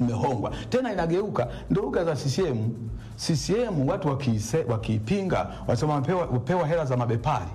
mmehongwa tena, inageuka ndo lugha za CCM. CCM watu wakiise- wakiipinga wanasema wapewa, wapewa hela za mabepari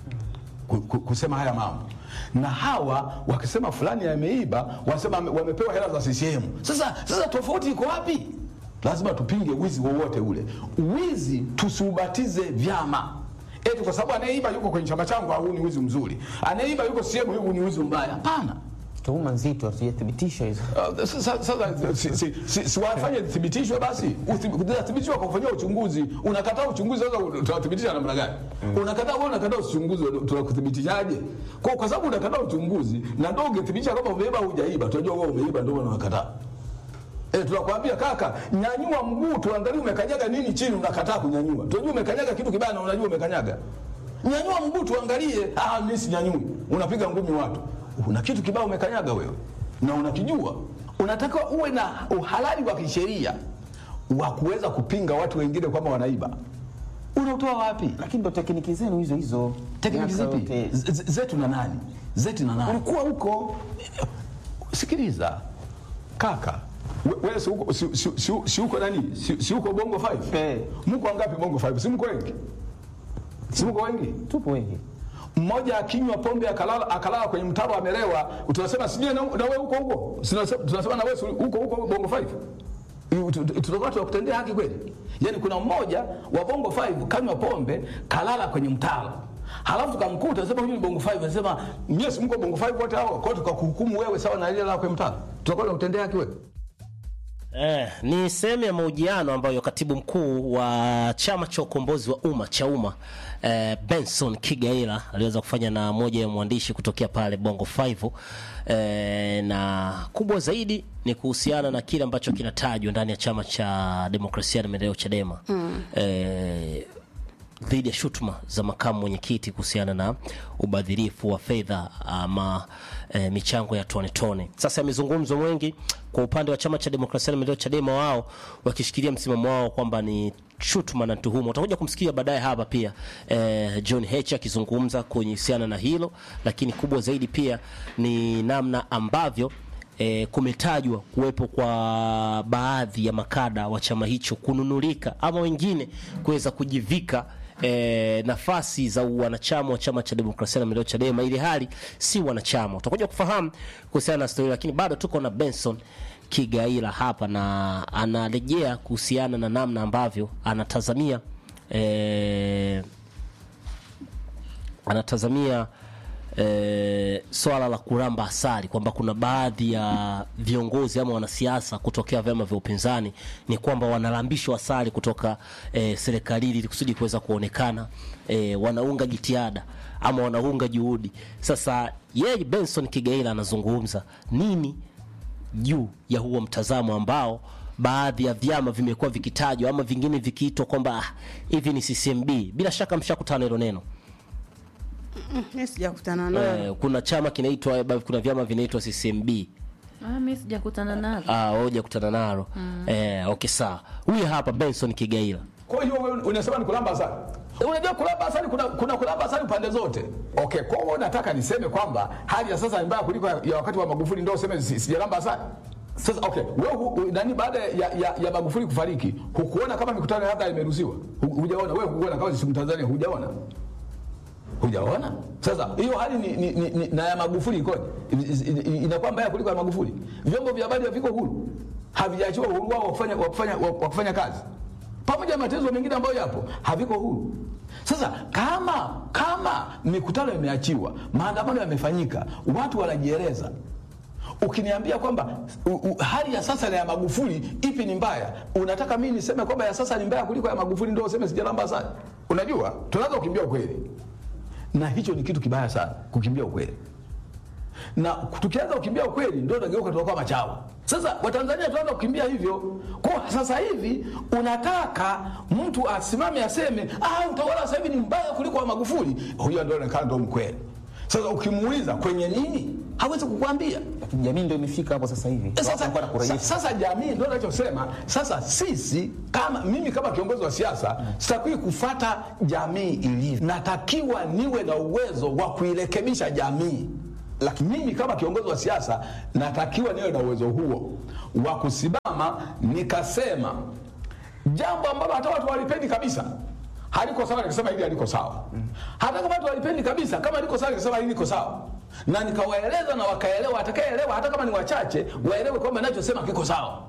ku- ku- kusema haya mambo na hawa wakisema fulani ameiba wanasema wame- wamepewa hela za CCM. Sasa, sasa tofauti iko wapi? Lazima tupinge wizi wowote ule. Wizi tusiubatize vyama eti kwa sababu anayeiba yuko kwenye chama changu, huu ni wizi mzuri, anayeiba yuko CCM, huu ni wizi mbaya. Hapana. Tuhuma nzito hatujathibitishwa hizo. Uh, Sasa sasa si, si, si, si wafanye thibitishwe basi, thibitishwe kwa kufanyia uchunguzi. Unakataa uchunguzi, sasa tunathibitisha namna gani? Unakataa wewe, unakataa uchunguzi, tunakuthibitishaje? Kwa kwa sababu unakataa uchunguzi na ndio ungethibitisha kama umeiba au hujaiba, tunajua wewe umeiba, ndio unakataa. Eh, tunakwambia kaka, nyanyua mguu tuangalie umekanyaga nini chini, unakataa kunyanyua. Tunajua umekanyaga kitu kibaya na unajua umekanyaga. Nyanyua mguu tuangalie. Ah, mimi sinyanyui. Unapiga ngumi watu. Una kitu kibaya umekanyaga wewe. Na unakijua. Unataka uwe na uhalali wa kisheria wa kuweza kupinga watu wengine kwamba wanaiba. Unautoa wapi? Lakini ndo tekniki zenu hizo hizo. Tekniki Miaka zipi? yote. Z- z- Zetu na nani? Zetu na nani? Ulikuwa huko Sikiliza kaka, we- wewe si uko si, si, si, si uko nani? Si, si uko bongo 5? Eh. Mko wangapi bongo 5? Si mko wengi? Si mko wengi? tupo wengi. Mmoja akinywa pombe akalala akalala kwenye mtaro amelewa, tunasema sijui na, na wewe huko huko. Tunasema tunasema na wewe si huko huko bongo 5. Yu- tu- tu- Tutakuwa tunakutendea haki kweli? Yaani kuna mmoja wa bongo 5 kanywa pombe kalala kwenye mtaro. Halafu tukamkuta sema huyu ni bongo 5 anasema nyie si mko bongo 5 wote hao kwa tukakuhukumu wewe sawa na ile la kwenye mtaro. Tutakuwa tunakutendea haki wewe? Eh, ni sehemu ya mahojiano ambayo katibu mkuu wa chama cha ukombozi wa umma cha umma eh, Benson Kigaila aliweza kufanya na moja ya mwandishi kutokea pale Bongo 5 eh, na kubwa zaidi ni kuhusiana na kile ambacho kinatajwa ndani ya chama cha demokrasia na maendeleo Chadema mm. eh, dhidi ya shutuma za makamu mwenyekiti kuhusiana na ubadhirifu wa fedha ama e, michango ya tone tone. Sasa yamezungumzwa mengi kwa upande wa chama cha demokrasia na maendeleo Chadema, wao wakishikilia msimamo wao kwamba ni shutuma na tuhuma. Utakuja kumsikia baadaye hapa pia e, John Heche akizungumza kuhusiana na hilo, lakini kubwa zaidi pia ni namna ambavyo e, kumetajwa kuwepo kwa baadhi ya makada wa chama hicho kununulika ama wengine kuweza kujivika e, nafasi za wanachama wa chama cha demokrasia na maendeleo Chadema, ili hali si wanachama. Utakuja kufahamu kuhusiana na stori, lakini bado tuko na Benson Kigaila hapa na anarejea kuhusiana na namna ambavyo anatazamia e, anatazamia e, swala la kuramba asali kwamba kuna baadhi ya viongozi ama wanasiasa kutokea vyama vya upinzani ni kwamba wanalambishwa asali kutoka e, serikalini ili kusudi kuweza kuonekana e, wanaunga jitihada ama wanaunga juhudi. Sasa yeye Benson Kigaila anazungumza nini juu ya huo mtazamo ambao baadhi ya vyama vimekuwa vikitajwa ama vingine vikiitwa kwamba ah, hivi ni CCMB. Bila shaka mshakutana hilo neno. Mimi sijakutana nayo. Eh, kuna chama kinaitwa kuna vyama vinaitwa CCMB. Ah, mimi sijakutana nalo. Ah, wewe hujakutana nalo. Eh, okay sawa. Huyu hapa Benson Kigaila. Kwa hiyo wewe unasema ni kulamba asali. Unajua kulamba asali kuna, kuna kulamba asali pande zote. Okay, kwa hiyo nataka niseme kwamba hali ya sasa ni mbaya kuliko ya wakati wa Magufuli ndio useme si- sijalamba asali. Sasa okay, wewe hu- nani baada ya, ya, ya Magufuli kufariki hukuona kama mikutano ya hadhara imeruhusiwa? Hu- Hujaona wewe hukuona kama si Mtanzania hujaona? Hujaona? Sasa hiyo hali ni, ni, ni, ni, na ya Magufuli ikoje? I- i- i- Inakuwa mbaya kuliko ya Magufuli. Vyombo vya habari haviko huru, havijaachiwa uhuru wao wa kufanya, wa kufanya, wa wa kufanya kazi, pamoja na matezo mengine ambayo yapo haviko huru. Sasa kama kama mikutano imeachiwa, maandamano yamefanyika, watu wanajieleza ukiniambia kwamba u, u, hali ya sasa na ya Magufuli ipi ni mbaya, unataka mimi niseme kwamba ya sasa ni mbaya kuliko ya Magufuli ndio useme sijalamba asali? Unajua, tunaanza kukimbia ukweli, na hicho ni kitu kibaya sana, kukimbia ukweli na tukianza kukimbia ukweli ndio tunageuka tunakuwa machawa. Sasa Watanzania tunaanza kukimbia hivyo. Kwa sasa hivi unataka mtu asimame aseme ah, utawala sasa hivi ni mbaya kuliko wa Magufuli, huyo ndio anaonekana ndio mkweli. Sasa ukimuuliza kwenye nini, hawezi kukwambia. Jamii ndio imefika hapo sasa hivi. Watu Sasa, wanakuwa na kurejesha. sa- sasa jamii ndio nachosema. Sasa sisi kama mimi kama kiongozi wa siasa sitakiwi kufata jamii ilivyo, natakiwa niwe na uwezo wa kuirekebisha jamii lakini mimi kama kiongozi wa siasa natakiwa niwe na uwezo huo wa kusimama nikasema jambo ambalo hata watu walipendi kabisa haliko sawa, nikasema hili haliko sawa. Hata kama watu walipendi kabisa, kama liko sawa, nikasema hili liko sawa, na nikawaeleza na wakaelewa. Atakayeelewa hata kama ni wachache, waelewe kwamba ninachosema kiko sawa.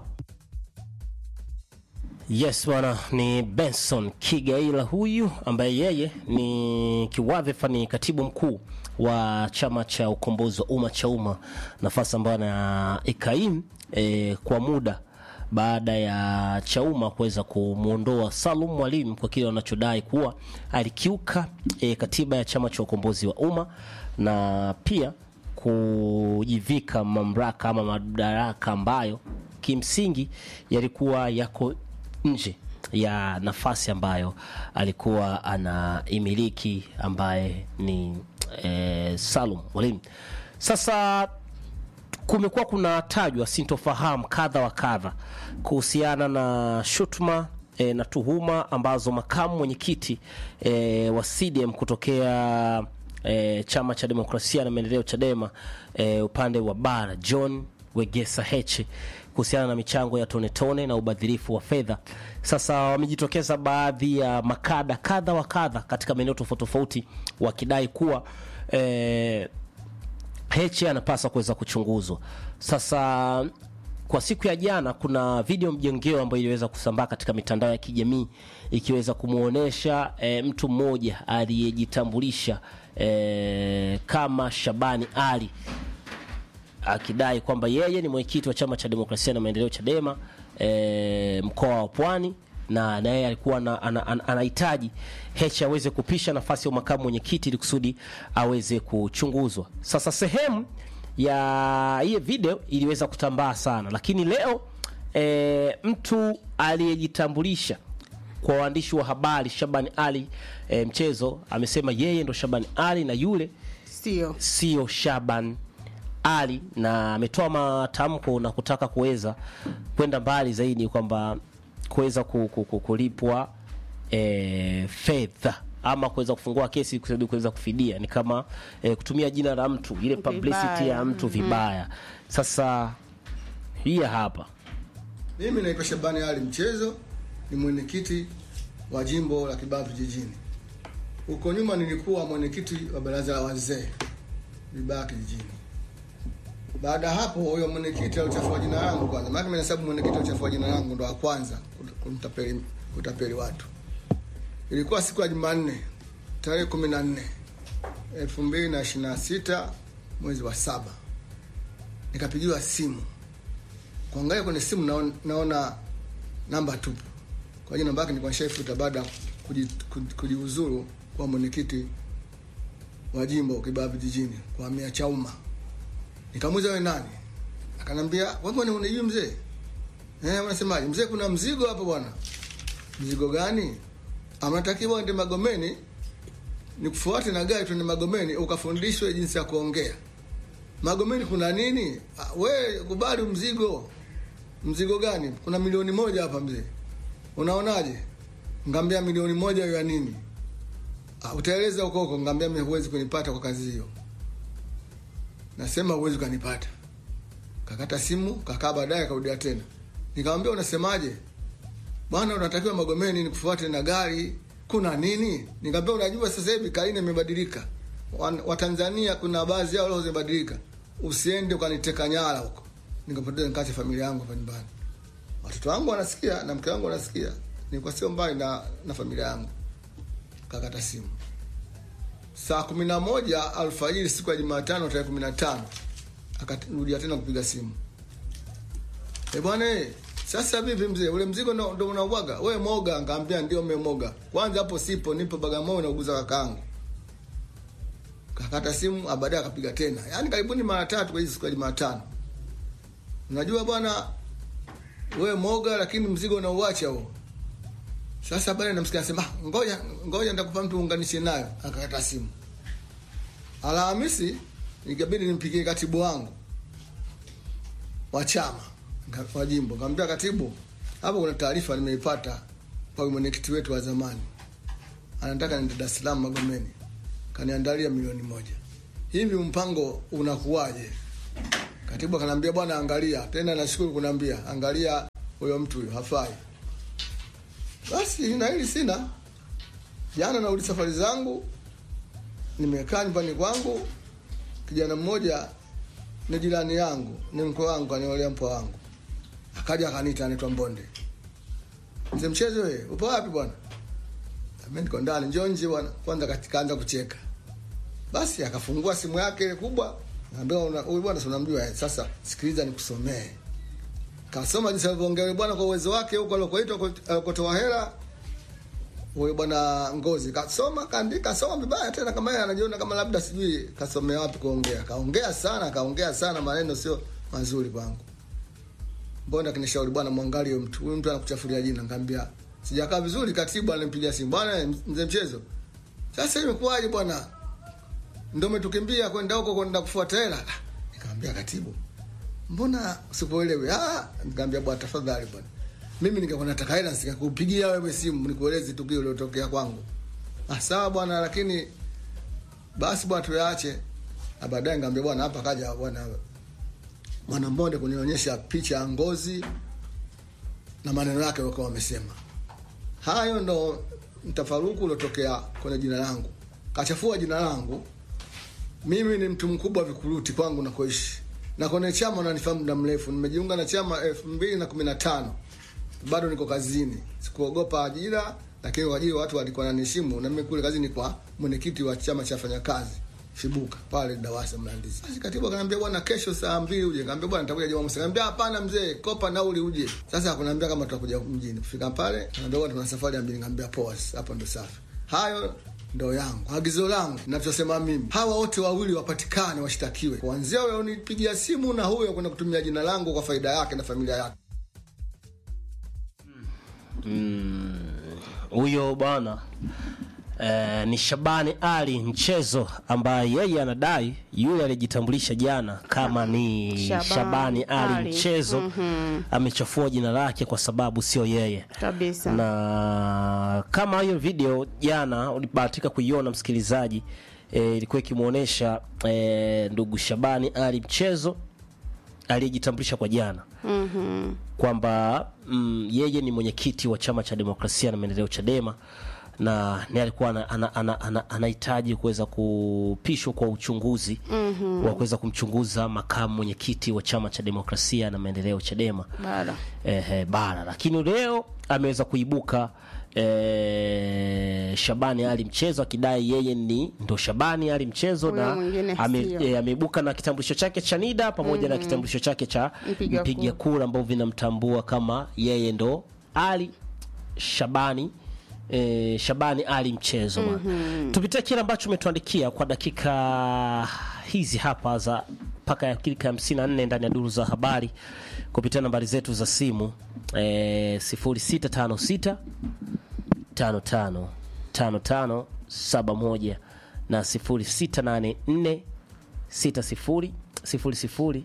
Yes bwana, ni Benson Kigaila huyu ambaye yeye ni kiwadhifa ni katibu mkuu wa chama cha ukombozi wa umma cha umma, nafasi ambayo anaikaimu e, kwa muda baada ya Chauma kuweza kumwondoa Salum Mwalimu kwa kile wanachodai kuwa alikiuka e, katiba ya chama cha ukombozi wa umma na pia kujivika mamlaka ama madaraka ambayo kimsingi yalikuwa yako nje ya nafasi ambayo alikuwa anaimiliki ambaye ni e, Salum Mwalimu. Sasa kumekuwa kunatajwa sintofahamu kadha wa kadha kuhusiana na shutuma e, na tuhuma ambazo makamu mwenyekiti e, wa CDM kutokea e, chama cha demokrasia na maendeleo Chadema e, upande wa bara John Wegesa Heche kuhusiana na michango ya tone tone na ubadhirifu wa fedha. Sasa wamejitokeza baadhi ya makada kadha wa kadha katika maeneo tofauti tofauti wakidai kuwa e, Heche anapaswa kuweza kuchunguzwa. Sasa kwa siku ya jana, kuna video mjongeo ambayo iliweza kusambaa katika mitandao ya kijamii ikiweza kumwonyesha e, mtu mmoja aliyejitambulisha e, kama Shabani Ali akidai kwamba yeye ni mwenyekiti wa chama cha demokrasia na maendeleo Chadema e, mkoa wa Pwani na na yeye alikuwa na- ana- ana- anahitaji Heche aweze kupisha nafasi ya makamu mwenyekiti ili kusudi aweze kuchunguzwa. Sasa sehemu ya hiyo video iliweza kutambaa sana, lakini leo e, mtu aliyejitambulisha kwa waandishi wa habari Shabani Ali e, mchezo amesema yeye ndo Shabani Ali na yule Sio. sio Shaban Ali, na ametoa matamko na kutaka kuweza kwenda mbali zaidi kwamba kuweza ku- ku- ku- kulipwa e, fedha ama kuweza kufungua kesi kusudi kuweza kufidia, ni kama e, kutumia jina la mtu ile publicity ya Vibaya. mtu vibaya. Sasa hii hapa Mimi naitwa Shabani Ali Mchezo, ni mwenyekiti wa jimbo la Kibaha Vijijini. Huko nyuma nilikuwa mwenyekiti wa baraza la wazee Vibaha Kijijini. Baada ya hapo, huyo mwenyekiti alichafua jina langu kwanza, maana mimi nahesabu mwenyekiti alichafua jina langu ndo wa kwanza kumtapeli kutapeli watu. Ilikuwa siku ya Jumanne tarehe kumi na nne elfu mbili na ishirini na sita mwezi wa saba nikapigiwa simu kuangalia kwenye simu naona, naona namba tupu. Kwa hiyo namba yake nilikuwa nishaifuta baada ya kuji- kuji- kujiuzuru kwa mwenyekiti wa jimbo Kibaha Vijijini kwa mia Chauma. Nikamuuliza wewe nani? Akanambia wewe mbona unijui mzee? Eh, unasemaje? Mzee, kuna mzigo hapo bwana. Mzigo gani? Amnatakiwa ende Magomeni nikufuate na gari tuende Magomeni ukafundishwe jinsi ya kuongea. Magomeni kuna nini? Ah, We kubali mzigo. Mzigo gani? Kuna milioni moja hapa mzee, unaonaje? Ngambia milioni moja ya nini? Ah, utaeleza huko huko. Ngambia mimi huwezi kunipata kwa kazi hiyo, nasema huwezi kunipata. Kakata simu, kakaa baadaye akarudia tena, nikamwambia unasemaje bwana, unatakiwa Magomeni nikufuate na gari, kuna nini? Nikamwambia unajua sasa hivi Kaine imebadilika, Wan- Watanzania kuna baadhi yao leo zimebadilika, usiende ukaniteka nyara huko, nikapoteza nikaacha familia yangu hapa nyumbani. Watoto wangu wanasikia na mke wangu wanasikia, nilikuwa sio mbali na, na familia yangu. Kakata simu saa kumi na moja alfajiri siku ya Jumatano tarehe kumi na tano akarudia tena kupiga simu. E bwana eh, sasa vipi mzee, ule mzigo ndo, ndo unauaga wewe moga? Ngaambia ndio memoga. Kwanza hapo sipo, nipo Bagamoyo nauguza kakaangu. Kakata simu, ah, baadaye akapiga tena, yaani karibuni mara tatu kwa hizi siku ya Jumatano. Unajua bwana, wewe moga, lakini mzigo unauacha huo. Sasa baadaye namsikia anasema, "Ah, ngoja ngoja, nitakupa mtu uunganishe nayo. Akakata simu. Alhamisi ikabidi nimpigie katibu wangu wa chama nga- wa jimbo, kaambia katibu, hapo kuna taarifa nimeipata kwa mwenyekiti wetu wa zamani, anataka niende Dar es Salaam Magomeni, kaniandalia milioni moja. hivi mpango unakuwaje? Katibu akaniambia bwana, angalia tena, nashukuru kuniambia angalia, huyo mtu huyo hafai. Basi na hili sina. Jana narudi safari zangu, nimekaa nyumbani kwangu, kijana mmoja ni jirani yangu, ni mkwe wangu, aniolea mpwa wangu, akaja akaniita, anaitwa Mbonde. Mzee mchezo, wewe upo wapi bwana? Mimi niko ndani, njoo nje bwana. Kwanza kaanza kucheka. Basi akafungua simu yake ile kubwa, Naambia una- huyu bwana si unamjua eh, sasa sikiliza nikusomee. Kasoma jinsi alivyoongea yule bwana kwa uwezo wake huko alikoitwa alikotoa hela. Huyo bwana Ngozi kasoma kaandika soma vibaya tena kama yeye anajiona kama labda sijui kasomea wapi kuongea. Kaongea sana, kaongea sana maneno sio mazuri kwangu. Mbona kinishauri bwana mwangalie huyu mtu. Huyu mtu anakuchafuria jina. Nikamwambia sijakaa vizuri katibu alimpigia simu. Bwana mzee mchezo. Sasa imekuwaje bwana? Ndio umetukimbia kwenda huko kwenda kufuata hela. Ah, Nikamwambia katibu. Mbona usikuelewi? Ah, nikamwambia bwana tafadhali bwana. Mimi ningekuwa nataka hela sikakupigia wewe simu nikueleze tukio lilotokea kwangu. Ah, sawa bwana lakini basi bwana tuyaache. Na baadaye nikamwambia bwana hapa kaja bwana mwana Mbonde kunionyesha picha ya ngozi na maneno yake walikuwa wamesema. Hayo ndo mtafaruku uliotokea kwenye jina langu. Kachafua jina langu. Mimi ni mtu mkubwa vikuruti kwangu nakoishi. Na kwenye chama unanifahamu muda mrefu. Nimejiunga na chama elfu mbili na kumi na tano. Bado niko kazini. Sikuogopa ajira, lakini kwa ajili watu walikuwa wananiheshimu na mimi kule kazini kwa mwenyekiti wa chama cha wafanyakazi. Shibuka pale Dawasa Mlandizi. Basi katibu akaniambia bwana, kesho saa mbili uje. Nikamwambia bwana, nitakuja Jumamosi. Nikamwambia hapana mzee, kopa nauli uje. Sasa akaniambia kama tutakuja mjini. Kufika pale, ananiambia bwana, tuna safari ya mbili. Nikamwambia poa, hapo ndo safi. Hayo ndo yangu agizo langu ninachosema mimi hawa wote wawili wapatikane washtakiwe kuanzia huyo unipigia simu na huyo kwenda kutumia jina langu kwa faida yake na familia yake huyo bwana eh, ni Shabani Ali mchezo ambaye yeye anadai yule aliyejitambulisha jana kama ni Shabani, Shabani Ali, Ali. mchezo amechafua jina lake kwa sababu sio yeye kabisa na kama hiyo video jana ulibahatika kuiona msikilizaji eh, ilikuwa ikimwonyesha eh, ndugu Shabani Ali mchezo aliyejitambulisha kwa jana mm-hmm. kwamba mm, yeye ni mwenyekiti wa chama cha demokrasia na maendeleo Chadema na ni alikuwa anahitaji ana, ana, ana, anahitaji kuweza kupishwa kwa uchunguzi mm-hmm. wa kuweza kumchunguza makamu mwenyekiti wa chama cha demokrasia na maendeleo Chadema bara eh, bara lakini leo ameweza kuibuka eh, Shabani Ali mchezo akidai yeye ni ndo Shabani Ali mchezo Huyo na mwingine ame, sio. eh, ameibuka na kitambulisho chake cha NIDA pamoja na kitambulisho chake cha Mpiga mpiga kura ambao vinamtambua kama yeye ndo Ali Shabani eh, Shabani Ali mchezo mm tupitie kile ambacho umetuandikia kwa dakika hizi hapa za mpaka ya dakika hamsini na nne ndani ya duru za habari kupitia nambari zetu za simu eh, 0656 55 55 71 na 0684 60 00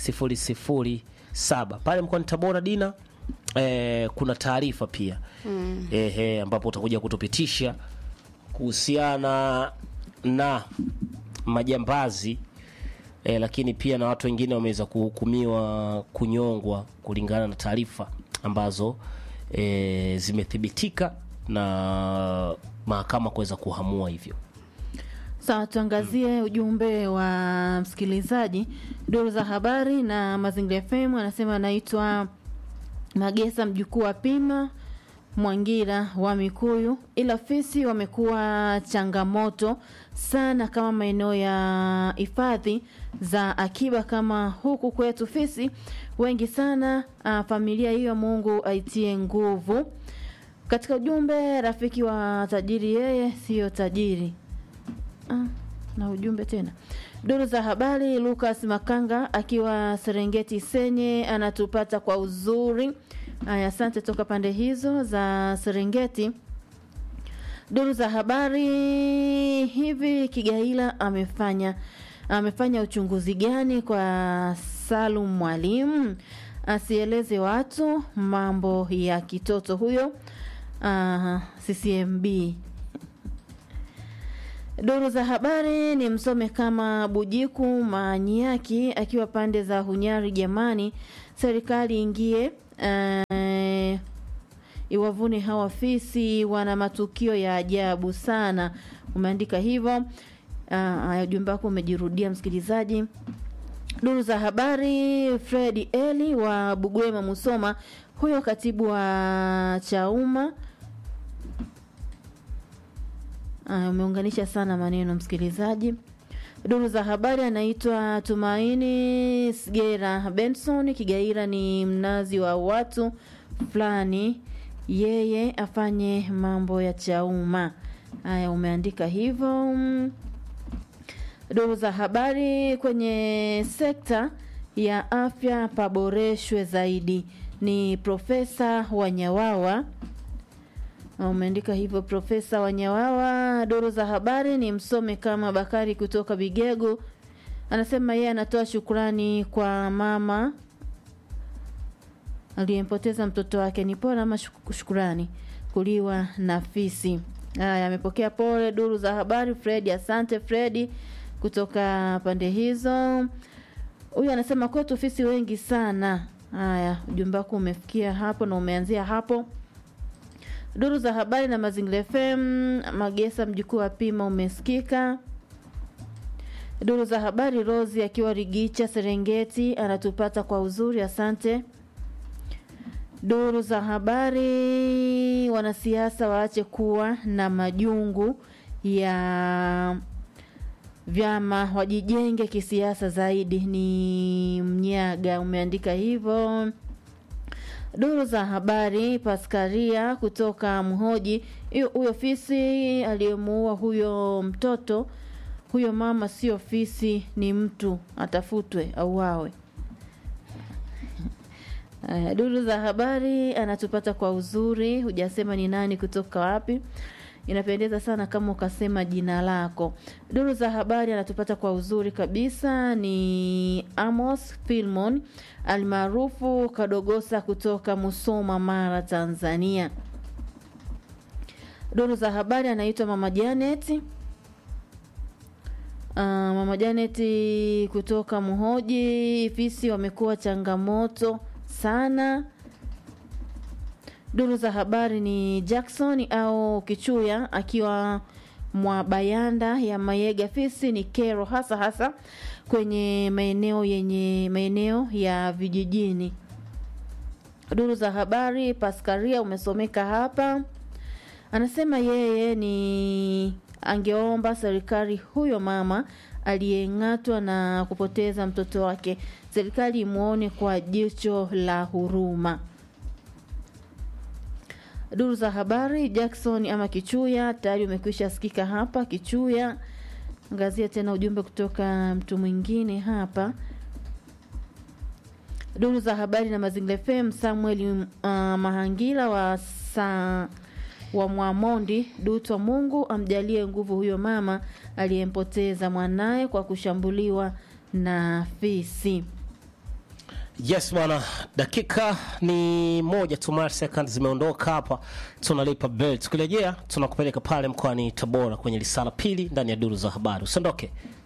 007 pale mkoani Tabora Dina eh, kuna taarifa pia mm. eh, ambapo utakuja kutupitisha kuhusiana na majambazi eh, lakini pia na watu wengine wameweza kuhukumiwa kunyongwa kulingana na taarifa ambazo eh, zimethibitika na mahakama kuweza kuhamua hivyo. Sawa, tuangazie ujumbe wa msikilizaji. Duru za habari na Mazingira FM anasema anaitwa Magesa, mjukuu wa Pima Mwangira wa Mikuyu, ila fisi wamekuwa changamoto sana kama maeneo ya hifadhi za akiba kama huku kwetu, fisi wengi sana. Ah, familia hiyo Mungu aitie nguvu. Katika ujumbe, rafiki wa tajiri yeye siyo tajiri. Ah, na ujumbe tena. Duru za habari, Lucas Makanga akiwa Serengeti Senye anatupata kwa uzuri. Aya, asante toka pande hizo za Serengeti. Duru za habari, hivi Kigaila amefanya amefanya uchunguzi gani kwa Salum Mwalimu? Asieleze watu mambo ya kitoto huyo. Uh, CCMB Duru za habari ni msome kama Bujiku Manyaki akiwa pande za Hunyari. Jamani, serikali ingie eh, iwavune hawa fisi, wana matukio ya ajabu sana. Umeandika hivyo. Haya, ujumbe wako umejirudia msikilizaji. Duru za habari, Fred Eli wa Bugwema Musoma, huyo katibu wa Chauma. Aya, umeunganisha sana maneno msikilizaji. Duru za habari anaitwa Tumaini Sgera Benson Kigaira, ni mnazi wa watu fulani, yeye afanye mambo ya Chauma. Haya, umeandika hivyo. Mm. Duru za habari kwenye sekta ya afya paboreshwe zaidi, ni Profesa Wanyawawa umeandika hivyo Profesa Wanyawawa. Duru za habari ni msome kama Bakari kutoka Bigego, anasema yeye anatoa shukrani kwa mama aliyempoteza mtoto wake. Ni pole ama shuk- shukrani kuliwa na fisi. Haya, amepokea pole. Duru za habari Fredi, asante Fredi kutoka pande hizo. Huyu anasema kwetu fisi wengi sana. Haya, ujumbe wako umefikia hapo na umeanzia hapo. Duru za habari na Mazingira FM, Magesa mjukuu wa Pima umesikika. Duru za habari Rosi akiwa Rigicha Serengeti anatupata kwa uzuri, asante. Duru za habari wanasiasa waache kuwa na majungu ya vyama, wajijenge kisiasa zaidi. Ni Mnyaga umeandika hivyo. Duru za habari Paskaria kutoka Mhoji, hiyo huyo fisi aliyemuua huyo mtoto, huyo mama sio fisi, ni mtu, atafutwe auawe. Aya, duru za habari anatupata kwa uzuri, hujasema ni nani kutoka wapi. Inapendeza sana kama ukasema jina lako. Duru za habari anatupata kwa uzuri kabisa, ni Amos Filmon almaarufu Kadogosa kutoka Musoma, Mara, Tanzania. Duru za habari anaitwa Mama Janet. Uh, Mama Janet kutoka Muhoji, fisi wamekuwa changamoto sana. Duru za habari ni Jackson au Kichuya akiwa Mwabayanda ya Mayega. Fisi ni kero hasa hasa kwenye maeneo yenye maeneo ya vijijini. Duru za habari Paskaria umesomeka hapa, anasema yeye ni angeomba serikali huyo mama aliyeng'atwa na kupoteza mtoto wake, serikali imwone kwa jicho la huruma. Duru za habari Jackson ama Kichuya tayari umekwisha sikika hapa. Kichuya, angazia tena ujumbe kutoka mtu mwingine hapa. Duru za habari na Mazingira FM, Samuel uh, Mahangila wa sa, wa Mwamondi Dutwa, Mungu amjalie nguvu huyo mama aliyempoteza mwanaye kwa kushambuliwa na fisi. Yes bwana, dakika ni moja tu, mara second zimeondoka hapa, tunalipa bell. Tukirejea tunakupeleka pale mkoani Tabora kwenye lisala pili ndani ya duru za habari. Usiondoke.